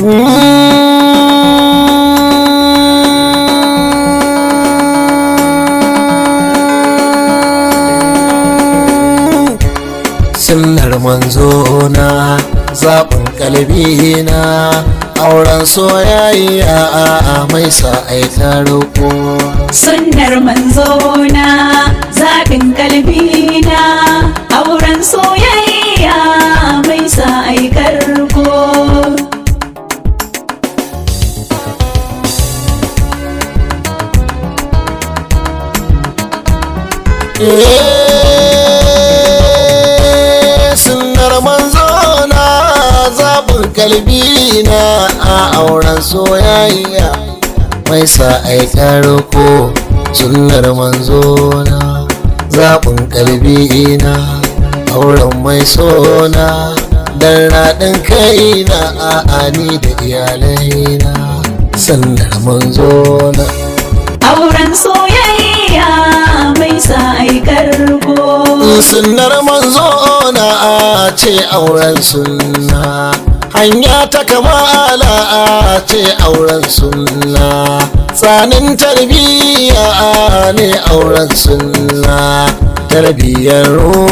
sunnar manzo na zaɓin kalbi na auren soyayya mai sa aika roƙo sunnar manzona zaɓin kalbina auren soyayya mai sa aikar ko sunnar manzo na zaɓin kalbi na a auren soyayya mai sa aika roƙo sunnar manzo na zaɓin kalbi na auren mai sona dan raɗin kaina a ani da iyalaina sunnar manzo na auren soyayya mai sa aikar ko sunnar manzo na ce auren sunna hanya ta kamala ce auren sunna tsanin tarbiyya ne auren sunna tarbiyyar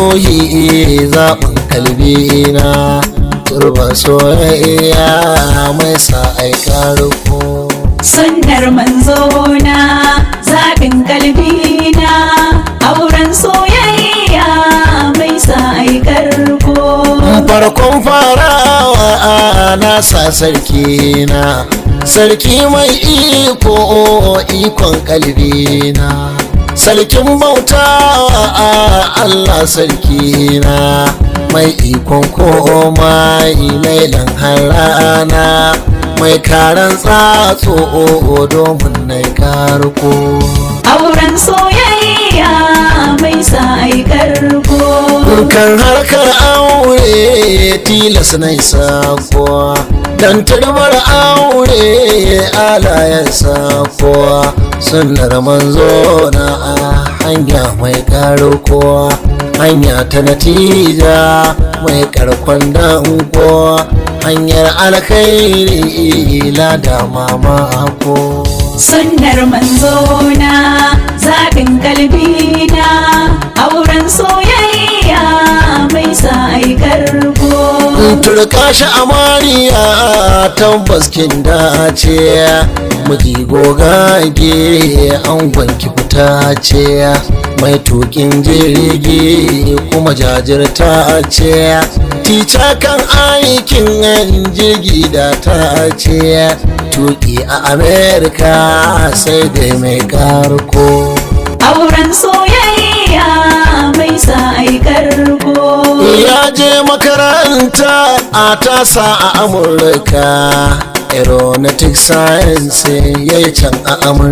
ruhi zaɓin kalbina turba soyayya mai sa aika ruko sunnar manzona zaɓin kalbina auren soyayya mai sa aikar ko farkon farawa na sa sarki na sarki mai iko ikon kalbina sarkin bautawa Allah sarki na mai ikon komai lailan harana mai karan tsatso domin na karko auren soyayya mai sa aikar ko kan harkar aure tilas na sako dan turbar aure alayen sako sunnar manzo na hanya mai karko hanya ta natija mai karkon danko hanyar alkhairi lada mamako sunnar manzona zaɓin kalbina auren soyayya mai sa aikar ko turka shi amariya tabbas kin dace miji gogage an gwanki fita ce mai tukin jirgi kuma jajirta ce tica kan aikin jirgi da ta ce tuki a amerika sai dai mai karko auren soyayya mai sa aikar ko ya je makaranta a tasa a amurka aeronautic science ya yi can a amurka